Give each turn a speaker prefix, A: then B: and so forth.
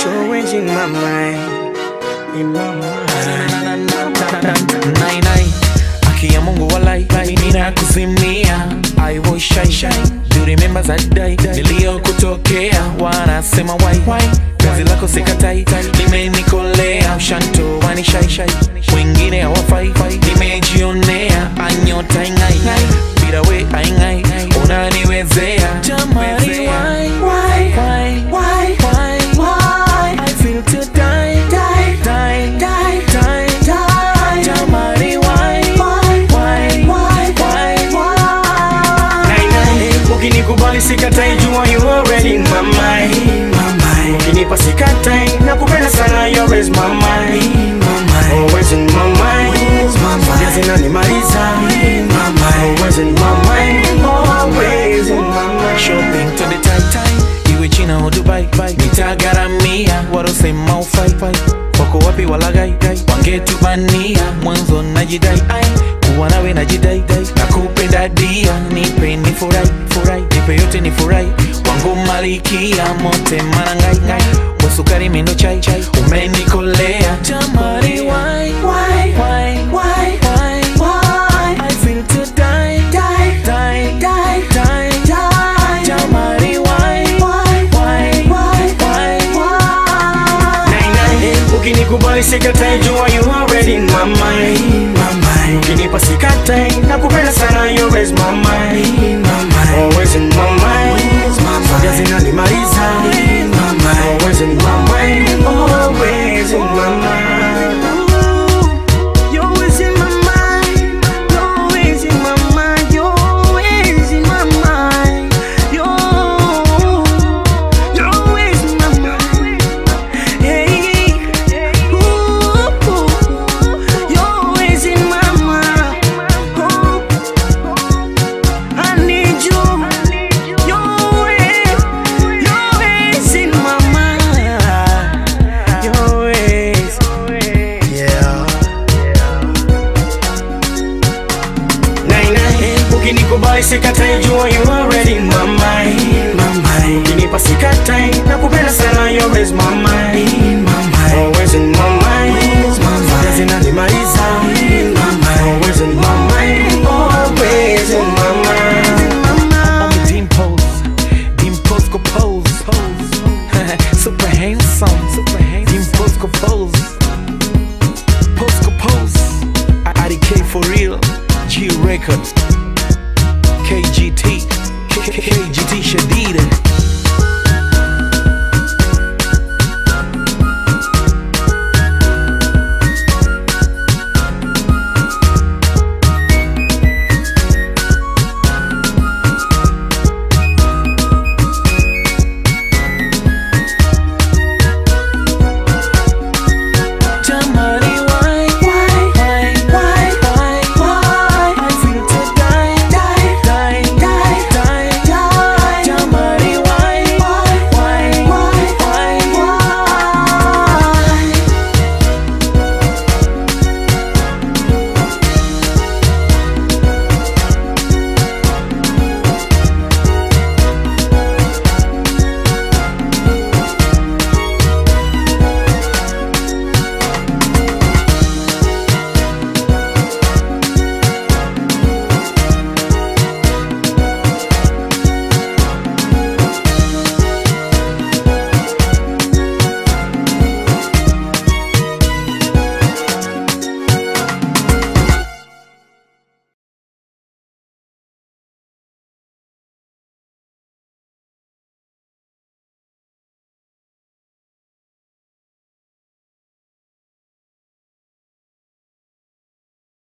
A: You're always in my mind, in my mind.
B: Nai nai Haki ya Mungu walai Nina kuzimia I was shy shy Do remember that day Niliyokutokea Wanasema why Kazi lako sikatai Limenikolea Ushanto wani shy shy Wengine hawafai Nimejionea Anyota ingai Bila we aingai Unaniwezea Jamani why Why Why Why Why Why I feel to die Die Die Die Die Die Jamani why Why Why Why Why
A: Nai, nai. Ukinikubali sikatai jua you already in my mind Ukinipa sikatai nakupenda sana you always my mind Always in my mind Moja zinanimaliza Always in my mind Always in my mind
B: shopping to the tight time iwe china au dubai nitagaramia warosema ufai wako wapi walagai wangetubania mwanzo najidai ai kuwa nawe najidai na kupenda dia nipe ni furai furai nipe yote ni furai wangu malikia mote manangai ngai wasukari mendo chai chai umenikolea jamani why why why why why why I feel to die die die die die die jamani why why why why why
A: Nai, nai. Ukinikubali sikatai jua you already in my mind Ukinipa sikatai nakupenda sana you always my mind Always in my mind Moja zinanimaliza Always in my mind Always in my mind You're always in my mind You're always in my mind You're always in my mind You're You're always in my mind Hey, ooh, you're always in my mind. Oh, I need you. You're always, you're always in my mind. You're always, yeah. Nai, nai, ukinikubali sikatai jua you already in my mind. Ukinipa sikatai nakupenda sana you always my mind. Always in my mind. Moja zinanimaliza. Always in my mind. Always in my mind.
B: On the dimples, dimples go pose, super handsome, super handsome, dimples go pose, pose go pose. IDK for real, G Records, KGT, KGT Shadida.